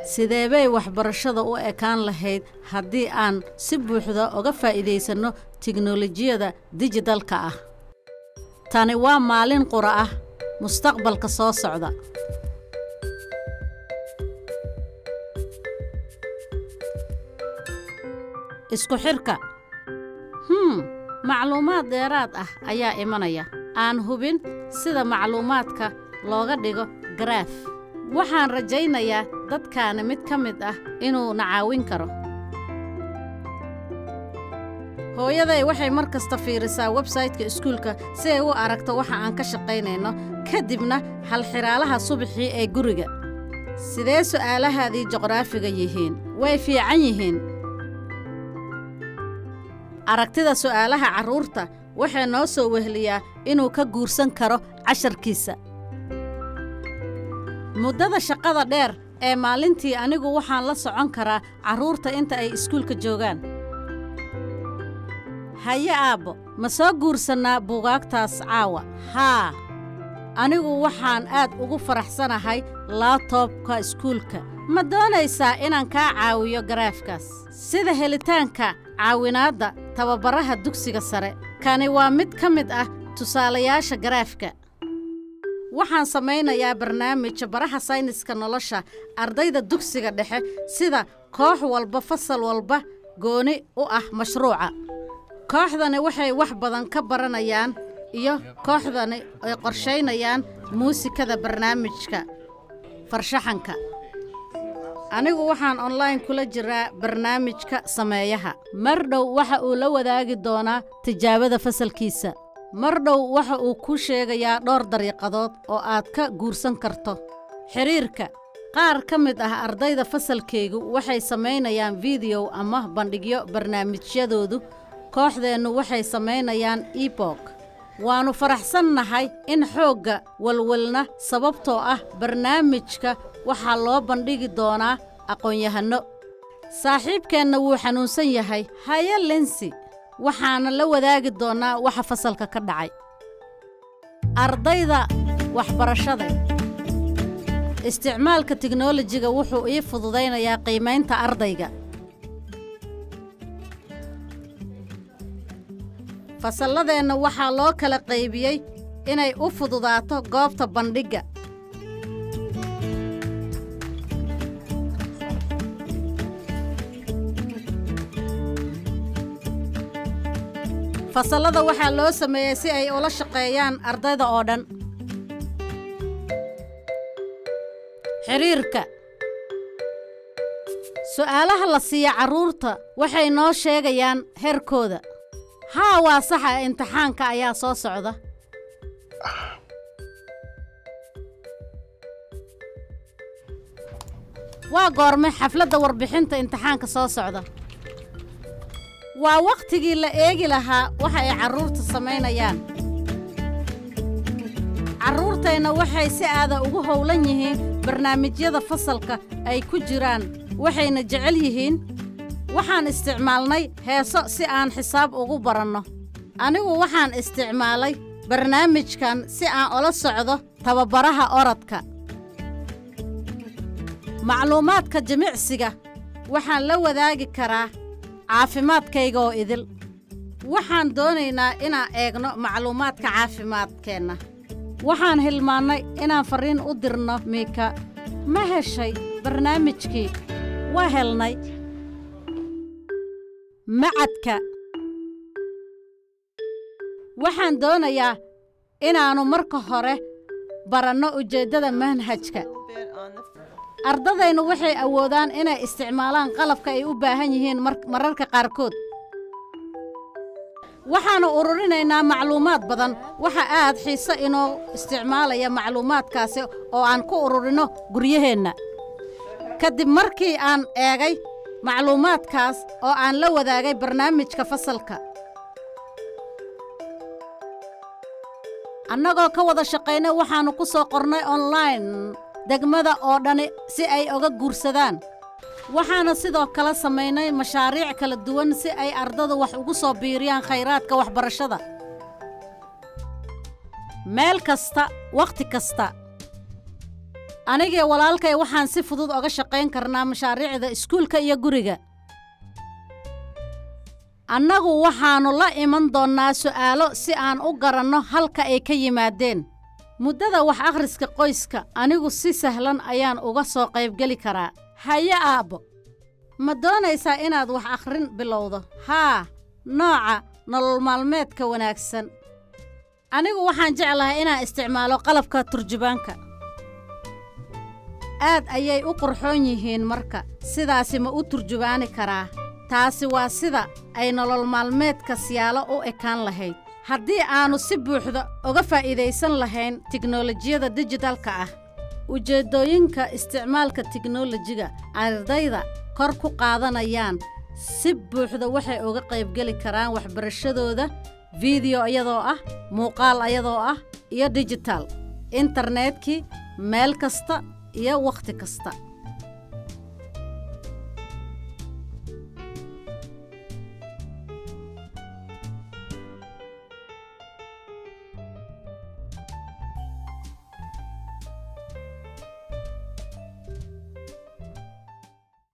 sidee bay waxbarashada u ekaan lahayd haddii aan si buuxda uga faa'iidaysanno tiknolojiyada dijidalka ah tani waa maalin qura ah mustaqbalka soo socda isku xidhka hmm macluumaad dheeraad ah ayaa imanaya aan hubin sida macluumaadka looga dhigo garaaf waxaan rajaynayaa dadkaani mid ka mid ah inuu na caawin karo hooyaday waxay mar kasta fiirisaa websaytka iskuulka si ay u aragto waxa aan ka shaqaynayno ka dibna halxiraalaha subaxii ee guriga sidee su'aalahaadii juqraafiga yihiin way fiican yihiin aragtida su'aalaha carruurta waxay noo soo wehliyaa inuu ka guursan karo casharkiisa muddada shaqada dheer ee maalintii anigu waxaan la socon karaa carruurta inta ay iskuulka joogaan haye aabbo ma soo guursannaa buugaagtaas caawa haa anigu waxaan aad ugu faraxsanahay laabtoobka iskuulka ma doonaysaa inaan kaa caawiyo garaafkaas sida helitaanka caawinaadda tababaraha dugsiga sare kani waa mid ka mid ah tusaalayaasha garaafka waxaan samaynayaa barnaamij baraha sayniska nolosha ardayda dugsiga dhexe sida koox walba fasal walba gooni u ah mashruuca kooxdani waxay wax badan ka baranayaan iyo kooxdani ay qorshaynayaan muusikada barnaamijka farshaxanka anigu waxaan onlayn kula jiraa barnaamijka sameeyaha mar dhow waxa uu la wadaagi doonaa tijaabada fasalkiisa mar dhow waxa uu kuu sheegayaa dhowr dariiqadood oo aad ka guursan karto xidhiirka qaar ka mid ah ardayda fasalkaygu waxay samaynayaan fideow ama bandhigyo barnaamijyadoodu kooxdeennu waxay samaynayaan ebok waannu faraxsannahay in xoogga walwalna sababtoo ah barnaamijka waxaa loo bandhigi doonaa aqoon-yahanno saaxiibkeenna wuu xanuunsan yahay haye lensi waxaana la wadaagi doonnaa waxa fasalka ka dhacay ardayda waxbarashada isticmaalka tiknolojiga wuxuu ii fududaynayaa qiimaynta ardayga fasalladeenna waxaa loo kala qaybiyey inay u fududaato goobta bandhigga fasallada waxaa loo sameeyey si ay ula shaqeeyaan ardayda oo dhan xidhiirka su'aalaha la siiya carruurta waxay noo sheegayaan heerkooda haa waa saxa imtixaanka ayaa soo socda waa goorme xafladda warbixinta imtixaanka soo socda waa wakhtigii la eegi lahaa waxa ay carruurta samaynayaan carruurtayna waxay si aada ugu howlan yihiin barnaamijyada fasalka ay ku jiraan waxayna jecel yihiin waxaan isticmaalnay heeso si aan xisaab ugu baranno anigu waxaan isticmaalay barnaamijkan si aan ula socdo tababaraha orodka macluumaadka jimicsiga waxaan la wadaagi karaa caafimaadkayga oo idil waxaan doonaynaa inaan eegno macluumaadka caafimaadkeenna waxaan hilmaannay inaan farriin u dirno miika ma heshay barnaamijkii waa helnay macadka waxaan doonayaa inaannu marka hore baranno ujeeddada manhajka ardadaynu waxay awoodaan inay isticmaalaan qalabka ay u baahan yihiin mararka qaarkood waxaannu ururinaynaa macluumaad badan waxa aad xiise inoo isticmaalaya macluumaadkaasi oo aan ku ururinno guryaheenna ka dib markii aan eegay macluumaadkaas oo aan la wadaagay barnaamijka fasalka annagoo ka wada shaqaynay waxaannu ku soo qornay onlayn degmada oo dhani si ay oga guursadaan waxaana sidoo kale samaynay mashaariic kala duwan si ay ardadu wax ugu soo biiriyaan khayraadka waxbarashada meel kasta wakhti kasta anigii walaalkay waxaan si fudud oga shaqayn karnaa mashaariicda iskuulka iyo guriga annagu waxaannu la iman doonnaa su'aalo si aan u garanno halka ay ka yimaadeen muddada wax akhriska qoyska anigu si sahlan ayaan uga soo qaybgeli karaa haye aabbo ma doonaysaa inaad wax akhrin bilowdo haa nooca nolol maalmeedka wanaagsan anigu waxaan jeclahay inaan isticmaalo qalabka turjubaanka aad ayay u qurxoon yihiin marka sidaasi ma u turjubaani karaa taasi waa sida ay nolol maalmeedka siyaalo u ekaan lahayd haddii aannu si buuxda uga faa'iidaysan lahayn tiknolojiyada dijitalka ah ujeeddooyinka isticmaalka tiknolojiga ardayda kor ku qaadanayaan si buuxda waxay uga qaybgeli karaan waxbarashadooda fideyo iyadoo ah muuqaal ayadoo ah iyo dijital internetkii meel kasta iyo wakhti kasta